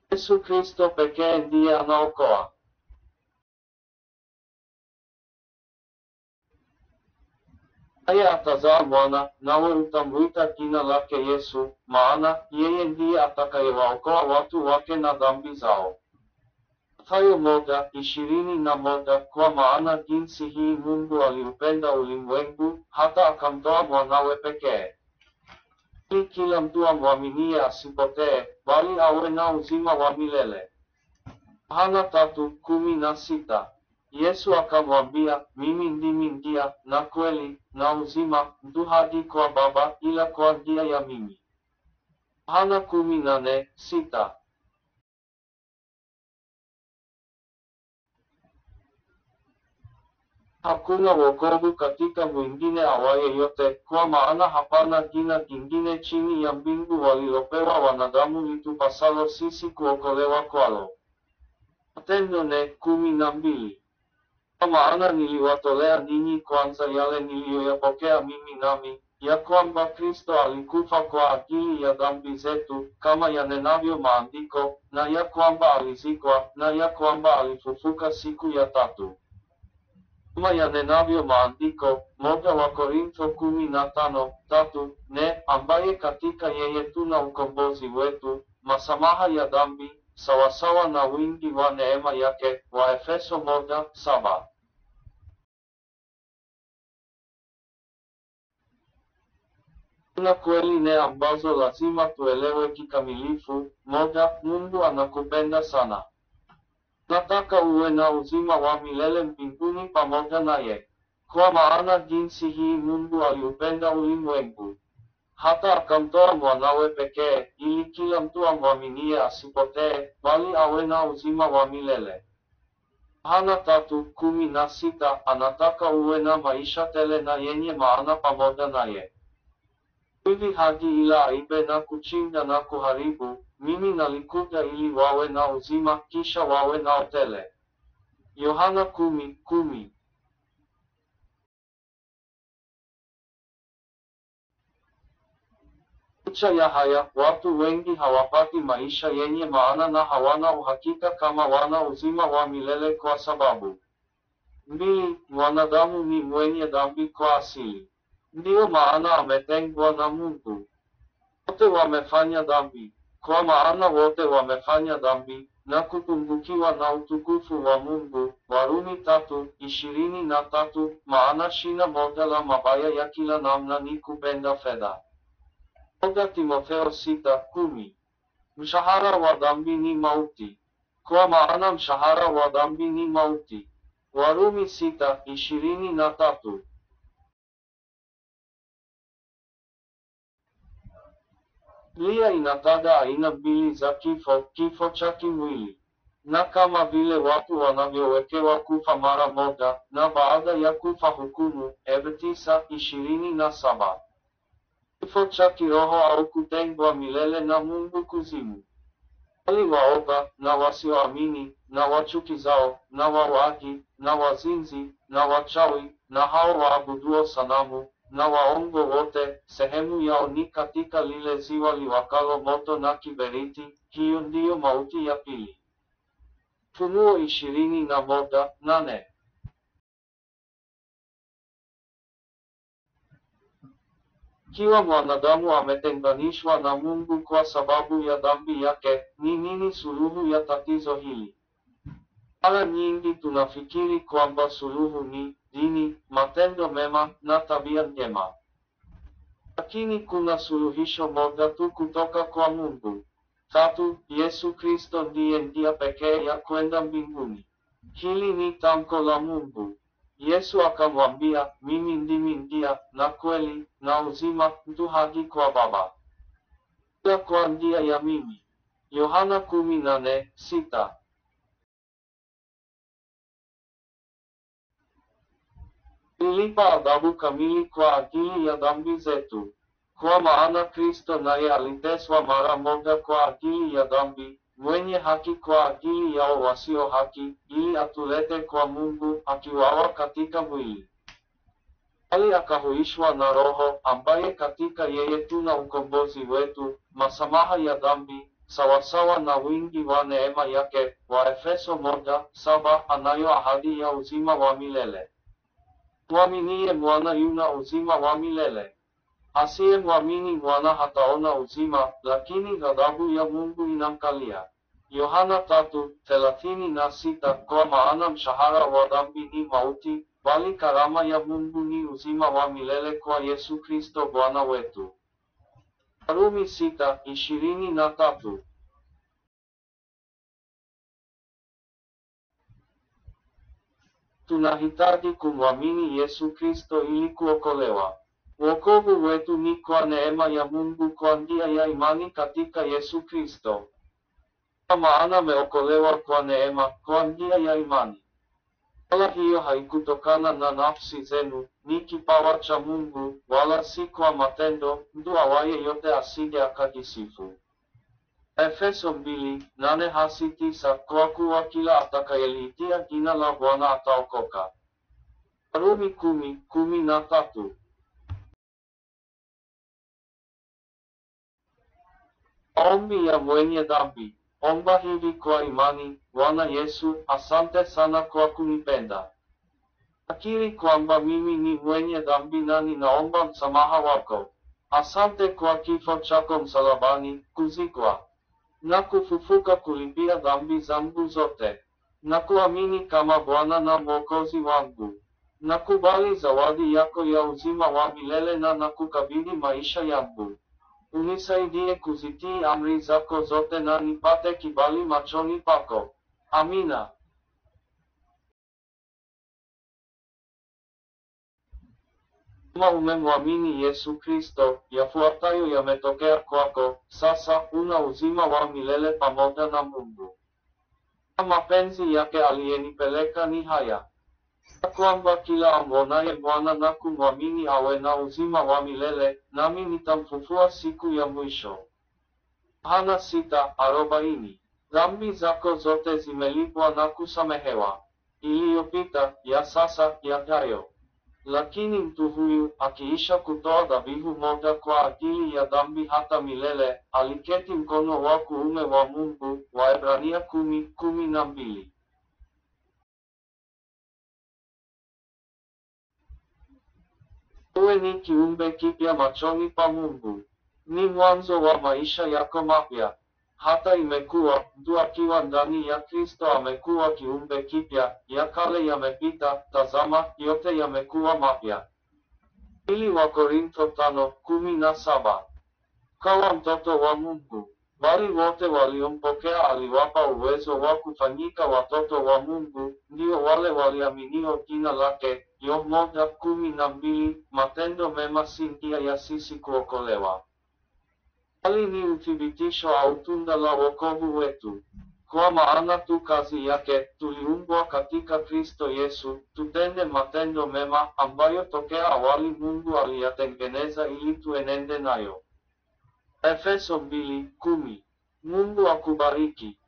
Yesu Kristo pekee ndiye anaokoa. Naye atazaa mwana, nawe utamwita jina lake Yesu, maana yeye ndiye atakayewaokoa watu wake na dhambi zao. Mathayo moja ishirini na moja kwa maana jinsi hii Mungu aliupenda ulimwengu hata akamtoa mwanawe pekee, ili kila mtu amwaminie asipotee, bali awe na uzima wa milele. Yohana tatu kumi na sita. Yesu akamwambia, mimi ndimi njia na kweli na uzima, mtu haji kwa Baba ila kwa njia ya mimi. Yohana kumi na nne sita. Hakuna wokovu katika mwingine awaye yote, kwa maana hapana jina jingine chini ya mbingu walilopewa wanadamu litupasalo sisi kuokolewa kwalo. Matendo nne kumi na mbili. Kwa maana niliwatolea ninyi kwanza yale niliyoyapokea mimi nami, ya kwamba Kristo alikufa kwa ajili ya dhambi zetu, kama yanenavyo maandiko, na ya kwamba alizikwa, na ya kwamba alifufuka siku ya tatu kama yanenavyo maandiko, moja wa Korintho kumi na tano tatu ne, ambaye katika yeye tuna ukombozi wetu, masamaha ya dhambi, sawasawa na wingi wa neema yake. Wa Efeso moja saba. Kuna kweli nne ambazo lazima tuelewe kikamilifu. Moja, Mungu anakupenda sana. Nataka uwe na uzima wa milele mbinguni pamoja naye. Kwa maana jinsi hii Mungu aliupenda ulimwengu, hata akamtoa mwanawe pekee, ili kila mtu amwaminie asipotee, bali awe na uzima wa milele. Yohana tatu kumi na sita anataka uwe na maisha tele na yenye maana pamoja naye. Hivi haji ila aibe na kuchinja na kuharibu, mimi nalikuja ili wawe na uzima, kisha wawe nao tele. Yohana kumi kumi. Licha ya haya, watu wengi hawapati maisha yenye maana na hawana uhakika kama wana uzima wa milele kwa sababu mbili, mwanadamu ni mwenye dhambi kwa asili. Ndiyo maana ametengwa na Mungu. Wote wamefanya dhambi, kwa maana wote wamefanya dhambi na kupungukiwa na utukufu wa Mungu. Warumi tatu ishirini na tatu. Maana shina moja la mabaya ya kila namna ni kupenda fedha. Moja Timotheo sita kumi. Mshahara wa dhambi ni mauti, kwa maana mshahara wa dhambi ni mauti. Warumi sita ishirini na tatu. Biblia inataja aina mbili za kifo, kifo cha kimwili, na kama vile watu wanavyowekewa kufa mara moja, na baada ya kufa hukumu. Ebe tisa ishirini na saba. Kifo cha kiroho au kutengwa milele na Mungu kuzimu. Wali waoga na wasioamini na wachukizao na wawaji na wazinzi na wachawi na hao waabuduo sanamu na waongo wote, sehemu yao ni katika lile ziwa liwakalo moto na kiberiti. Hiyo ndiyo mauti ya pili. Funuo ishirini na moja nane. Kiwa mwanadamu ametenganishwa na Mungu kwa sababu ya dhambi yake, ni nini suluhu ya tatizo hili? Mara nyingi tunafikiri kwamba suluhu ni dini, matendo mema na tabia njema. Lakini kuna suluhisho moja tu kutoka kwa Mungu. Tatu, Yesu Kristo ndiye njia pekee ya kwenda mbinguni. Hili ni tamko la Mungu. Yesu akamwambia, mimi ndimi njia na kweli na uzima, mtu haji kwa Baba ila kwa njia ya mimi. Yohana kumi na nne sita. Nilipa adhabu kamili kwa ajili ya dhambi zetu, kwa maana Kristo naye aliteswa mara moja kwa ajili ya dhambi, mwenye haki kwa ajili yao wasio haki, ili atulete kwa Mungu, akiwawa katika mwili, bali akahuishwa na Roho, ambaye katika yeye tuna ukombozi wetu, masamaha ya dhambi, sawasawa na wingi wa neema yake, Waefeso moja saba anayo ahadi ya uzima wa milele. Mwaminiye mwana yuna uzima wa milele. Asiyemwamini mwana hataona uzima, lakini ghadhabu ya Mungu inamkalia. Yohana tatu thelathini na sita kwa maana mshahara wa dhambi ni mauti, bali karama ya Mungu ni uzima wa milele kwa Yesu Kristo Bwana wetu. Warumi sita ishirini na tatu. Tunahitaji kumwamini Yesu Kristo ili kuokolewa. Wokovu wetu ni kwa neema ya Mungu kwa njia ya imani katika Yesu Kristo. Kwa maana meokolewa kwa neema kwa njia ya imani. Wala hiyo haikutokana na nafsi zenu, ni kipawa cha Mungu, wala si kwa matendo, mtu awaye yote asije akajisifu. Efeso mbili, nane hasi tisa, kwa kuwa kila atakayeliitia jina la Bwana ataokoka. Warumi kumi, kumi na tatu. Maombi ya mwenye dhambi. Omba hivi kwa imani, Bwana Yesu, asante sana kwa kunipenda. Nakiri kwamba mimi ni mwenye dhambi na ninaomba msamaha wako. Asante kwa kifo chako msalabani, kuzikwa na kufufuka kulipia dhambi zangu zote. Na kuamini kama Bwana na Mwokozi wangu. Nakubali zawadi yako ya uzima wa milele na nakukabidhi maisha yangu. Unisaidie kuzitii amri zako zote na nipate kibali machoni pako. Amina. Kama umemwamini Yesu Kristo, yafuatayo yametokea kwako, sasa una uzima wa milele pamoja na Mungu. Na mapenzi yake aliyenipeleka ni haya kwamba kila amwonaye Bwana na kumwamini awe na uzima wa milele, nami nitamfufua siku ya mwisho. Yohana sita arobaini. Dhambi zako zote zimelipwa na kusamehewa, iliyopita, ya sasa, yajayo. Lakini mtu huyu akiisha kutoa dhabihu moja kwa ajili ya dhambi hata milele, aliketi mkono wa kuume wa Mungu. Waebrania kumi kumi na mbili. Wewe ni kiumbe kipya machoni pa Mungu. Ni mwanzo wa maisha yako mapya. Hata imekuwa mtu akiwa ndani ya Kristo amekuwa kiumbe kipya, ya kale yamepita, tazama, yote yamekuwa mapya. Pili wa Korintho tano kumi na saba. Kawa mtoto wa Mungu, bali wote waliompokea aliwapa uwezo wa kufanyika watoto wa Mungu, ndio wale waliaminio jina lake. Yohana moja kumi na mbili. Matendo mema si njia ya sisi kuokolewa, bali ni uthibitisho au tunda la wokovu wetu. Kwa maana tu kazi yake tuliumbwa katika Kristo Yesu, tutende matendo mema ambayo tokea awali Mungu aliyatengeneza ili tuenende nayo. Efeso mbili kumi. Mungu akubariki.